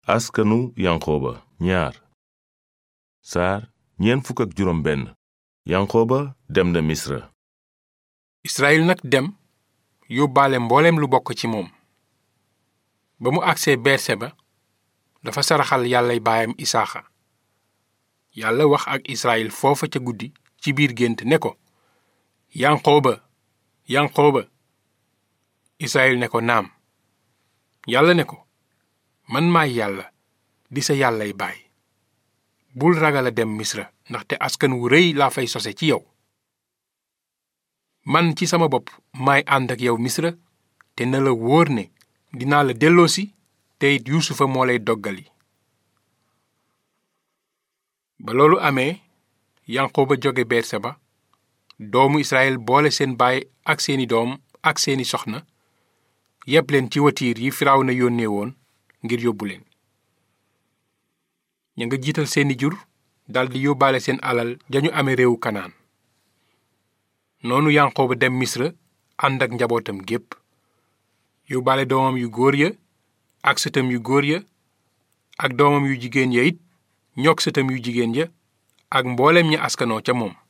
askanu yanqooba ñaar saar ñeent fukk ak juróom benn yanqooba dem na misra Israyil nag dem yóbbaale mbooleem lu bokk ci moom ba mu agsee berseba dafa saraxal yàllay baayam isaaxa yàlla wax ak Israyil foofa ca guddi ci biir gént ne ko yanqooba yanqooba Israyil ne ko naam yàlla ne ko man maay yàlla di sa yàllay baay bul ragal a dem misra ndaxte askan wu rëy laa fay sose ci yow man ci sama bopp maay ànd ak yow misra te na la wóor ne dinaa la delloosi te it yuusufa moo lay doggali ba loolu amee yanqooba jóge berseba doomu israel boole seen baay ak seeni doom ak seeni soxna yépp leen ci watiir yi Firawna yónnee woon ngir yóbbu leen ña nga jiital seeni jur daldi yóbbaale seen alal dañu amee réewu kanaan noonu yanqooba dem misra ànd ak njabootam gépp yóbbaale doomam yu góor ya ak sëtam yu góor ya ak doomam yu jigéen ya it ñoog sëtam yu jigéen ya ak mbooleem ña askanoo ca moom